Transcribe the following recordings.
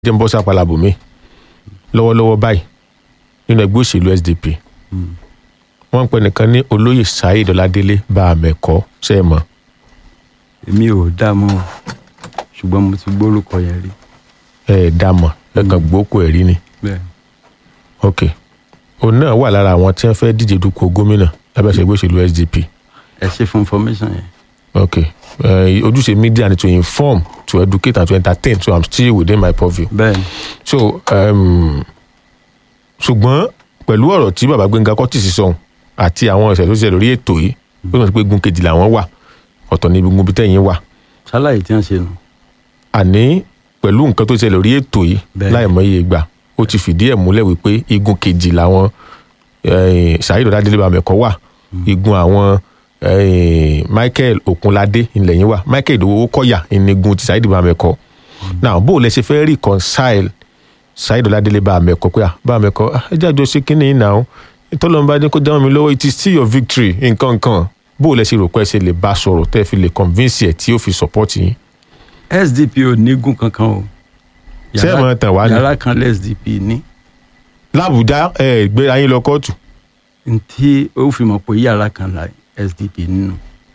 jẹ́ ń bọ́ sápàlà bòmí lọ́wọ́lọ́wọ́ báyìí nínú ẹgbẹ́ òṣèlú SDP wọ́n ń pè nìkan ní olóyè Saheed Ọládélé bá a mẹ́kọ́ ṣe é mọ́ èmi ò dá mọ́ o ṣùgbọ́n mo ti gbórúkọ yẹn rí ẹ ẹ̀ dá mọ̀ ẹ kàn gbókò ẹ̀ rí ni bẹ́ẹ̀ ok òun náà wà lára àwọn tí wọ́n fẹ́ díje dupò gómìnà lábẹ́sẹ̀ ẹgbẹ́ òṣèlú SDP ẹ ṣe fún information yẹn ok uh, ojúṣe media ni to inform to educate and to entertain so I'm still within my purview bẹ́ẹ̀ ni so um, ṣùgbọ́n pẹ̀lú ọ̀rọ̀ tí baba Gbẹ́ngà Kọ́tìsì sọ̀hún àti àwọn ìṣẹ̀lẹ̀ tó ṣẹlẹ̀ lórí ètò yìí ó sọ pé gun kejì làwọn wà ọ̀tọ̀ ní igun bí tẹ̀yìn wà ṣáláyé tí wọ́n ṣe nù àní pẹ̀lú nǹkan tó ṣẹlẹ̀ lórí ètò yìí Bẹ́ẹ̀ni. láìmọye ìgbà ó ti fìdí ẹ̀ múlẹ̀ wípé igun kejì làwọn eh, Saheed Ọládélé Bámẹ́kọ́ wà igun àwọn eh, Michael Okunlade ìlẹ̀yìn wà Michael Ìdòwò Kọ́yà ìnigun ti Saheed Bámẹ́kọ́ now bó o lẹ ṣe fẹ́ reconcile Saheed Ọládélé Bámẹ́kọ́ pé ah Bámẹ́kọ́ ah, ẹ jáde ṣe kínní yìí náà tọ́lọ́mùbá ní kó dáhùn mi lọ́wọ́ it is still your victory nǹkan kan bó o lẹ ṣe rò pé ẹ ṣe lè bá sọ̀rọ̀ tẹ́ ẹ fi lè convince ẹ̀ tí ó fi support yín SDP ò nígùn kankan o Ṣé ẹ máa tàn wá ni? yàrá kan lẹ́ SDP ní làbújá ẹ gbé ayé lọ kóòtù ntí ó fi mọ̀ pé yàrá kan la SDP nínú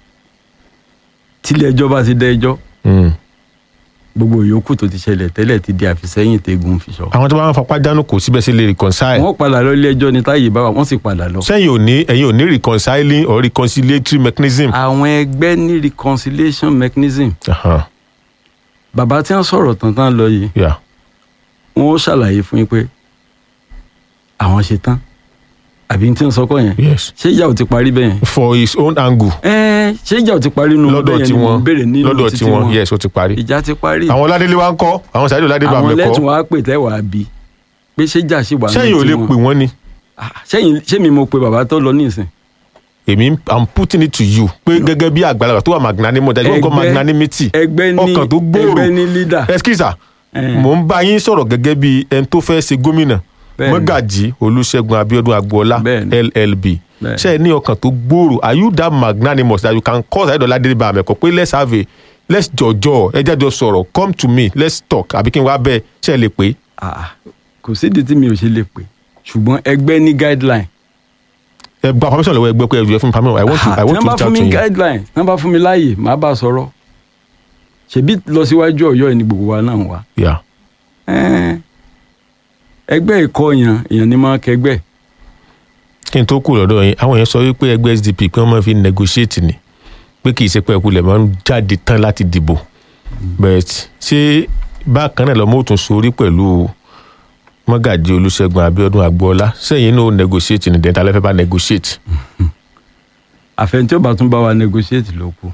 tílé ẹjọ́ bá ti dá ẹjọ́ Mm. gbogbo yòókù tó ti ṣẹlẹ̀ tẹ́lẹ̀ ti di àfisẹ́yìn tẹ́gun fi sọ. àwọn tó bá ń fapá dánú kò síbẹ̀ sí lè reconcile wọ́n padà lọ ilé ẹjọ́ ní táyé bá wà wọ́n sì padà lọ. sẹ́yìn ò ní ẹ̀yin ò ní reconciling or reconciliatory mechanism. àwọn ẹgbẹ́ ní reconciliation mechanism Aha, bàbá tí wọ́n sọ̀rọ̀ tán tán lọ yìí yeah. wọ́n ó ṣàlàyé fún yín pé àwọn ṣe tán àbí tí wọ́n sọ kọ́ yẹn yes ṣé ìjà ò ti parí bẹ́ẹ̀ yẹn for his own angle ẹ́ẹ́ ṣé ìjà ò ti parí nínú lọ́dọ̀ bẹ́ẹ̀ yẹn tí ni mo wọ́n béèrè nínú lọ́dọ̀ títí tí wọ́n yes ó ti parí. ìjà ti parí àwọn Ọládélé wa ń kọ́ àwọn Saheed Ọládélé àwọn lẹ́tùn Bámẹ́kọ́ wá pè tẹ́ wàá bí pé ṣé ìjà ṣì wà nínú sẹ́yìn ò lè tiwọn? pè wọ́n ni Ah, sẹ́yìn ṣé mi mo pe bàbá tó lọ nísìn èmi i'm putting it to you pé gẹ́gẹ́ bí àgbàlagbà tó wà magnanimous dájú wọn kọ́ Ẹgbẹ́- magnanimity ẹgbẹ́ ní ọkàn tó gbòòrò ẹgbẹ́ ní leader ẹskísà Eh. mò ń bá yín sọ̀rọ̀ gẹ́gẹ́ bí ẹni tó fẹ́ ṣe gómìnà Bẹ́ẹ̀ni. mọ́gàjì olúṣẹ́gun abíọ́dún agboola Bẹ́ẹ̀ni. llb Bẹ́ẹ̀ni. ṣe é ní ọkàn tó gbòòrò are you that magnanimous that you can call Saheed Ọládélé Bámẹ́kọ́ pé let's have a let's jọjọ ẹ jẹ́ jọ sọ̀rọ̀ come to me let's talk àbí kí n wá bẹ́ẹ̀ ṣe é lè pé Ah, kò sídìí tí mi ò ṣe lè pè ṣùgbọ́n ẹgbẹ́ ní guideline ẹ gba permission lọ́wọ́ ẹgbẹ́ pé ẹ jù ẹ fún mi permission i want to Ah, i want tí to wọ́n bá reach fún out mi to you guideline tí wọ́n bá fún mi láàyè màá bá a sọ̀rọ̀ ṣèbí lọ síwájú Ọ̀yọ́ yìí ni gbogbo wa náà wà yeah. Ẹ́ẹ̀, ẹgbẹ́ ìkọ́ yẹn èèyàn ní máa kẹgbẹ́ kí n tó kù lọ́dọ̀ yín àwọn yẹn sọ wípé ẹgbẹ́ SDP pé wọ́n máa fi negotiate ni pé kì í ṣe pé ẹkùlẹ̀ máa ń jáde tán láti dìbò but ṣé bákan náà lọ́mọ́ òtún sórí pẹ̀lú mọ́gàjì olúṣẹ́gun abíọ́dún agboola sẹ́yìn náà ó negotiate ní dẹ́ta lẹ́fẹ̀ẹ́ bá negotiate àfẹn tí ó bá tún bá wa negotiate ló kù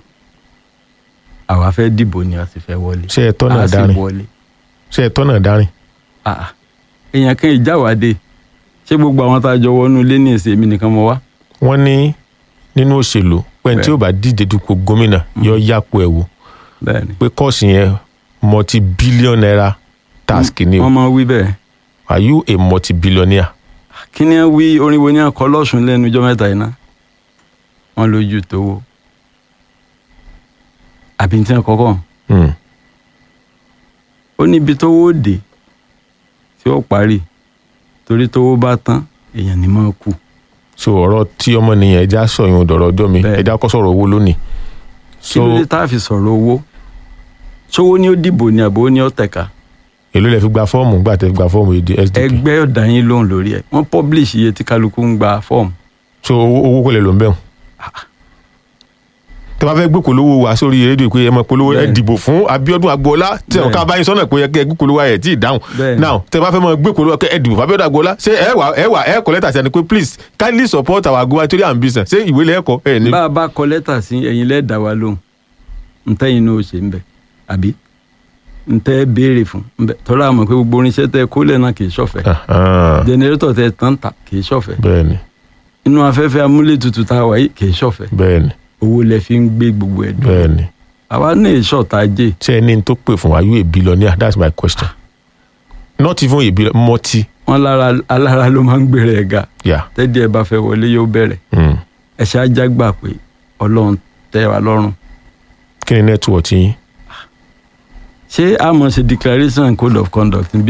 àwa fẹ́ dìbò ni a sì fẹ́ wọlé ṣé ẹ tọ́nà a sì dárin wọlé ṣé ẹ tọ́nà dárin Ah, ah. èèyàn kan ìjáwádé ṣé gbogbo àwọn tá a jọ wọnú ilé ní èsì èmi nìkan mọ wá wọ́n ní nínú òṣèlú pé tí ó bá díje dupò gómìnà yọ yàpò ẹ̀ wò bẹ́ẹ̀ ni pé kọ́ọ̀sì yẹn multi billion naira task ni o wọ́n máa wí bẹ́ẹ̀ are you a multi billionaire. kí ni wọ́n wí orin wo ni wọ́n kọ lọ́sùn lẹ́nu ọjọ́ mẹ́ta yìí náà wọ́n lójú tówó àbí tí wọ́n kọ́kọ́ Hmm. ó níbi tówó dé tí ó parí torí tówó bá tán èèyàn ní máa kú so ọ̀rọ̀ tí ọmọnìyàn ẹja sọyún dọ̀rọ̀ ọjọ́ mi Bẹ́ẹ̀. ẹja kọ́ sọ̀rọ̀ owó lónìí kí ló so dé tá a fi sọ̀rọ̀ owó ṣówó ni ó dìbò ni àbò ni ó tẹ̀ka èló lẹ fi gba fọ́ọ̀mù gbà tẹ fi gba fọ́ọ̀mù èdè SDP ẹgbẹ́ ọ̀dà yín lóhùn lórí ẹ̀ wọ́n publish iye tí kálukú ń gba fọ́ọ̀mù so owó owó kò lè lò ń bẹ̀rù tẹ bá fẹ́ gbé polówó wá sórí rédíò pé ẹ mọ polówó ẹ Bẹ́ẹ̀. dìbò fún Abíọ́dún Agboola tí Bẹ́ẹ̀. àwọn ká bá yín sọ́nà pé ẹ kẹ́ gbé polówó ẹ tí ì dáhùn Bẹ́ẹ̀. now tẹ bá fẹ́ mọ gbé polówó ẹ dìbò fún Abíọ́dún Agboola ṣé ẹ wà ẹ wà ẹ kọ lẹ́tà sí ẹni pé please kindly support our gubernatorial ambition ṣé ìwé lẹ́ẹ̀kọ́ ẹ ní. bá a bá kọ lẹ́tà sí ẹ̀yin lẹ́ẹ̀dá wa lóhùn ntẹ́yìn náà ó ṣe ń bẹ̀ àbí ntẹ́ béèrè fún ńbẹ̀ tọ́lá àmọ̀ pé gbogbo oníṣẹ́ tẹ kólẹ̀ náà kì í ṣọ̀fẹ́ Ahan, jẹnẹrétọ̀ tẹ tán ta kì í ṣọ̀fẹ́ bẹ́ẹ̀ni inú afẹ́fẹ́ amúlétutù tá a wà yìí kì í ṣọ̀fẹ́ bẹ́ẹ̀ni owó lẹ fi ń gbé gbogbo ẹ̀ dùn bẹ́ẹ̀ni àwa náà ìṣọ̀tà jẹ́ ṣé ẹni tó pè fún are you a billionaire that's my question not even a billion multi wọn lára alára ló máa ń gbèrè ẹ̀ ga yeah. tẹ́dí ẹ bá fẹ́ wọlé yóò bẹ̀rẹ̀ Mm. ẹ ṣe ajá gbà pé ọlọ́run tẹ́ wa lọ́rùn kí ni network yín ṣé a mọ̀ ṣe declaration code of conduct níbi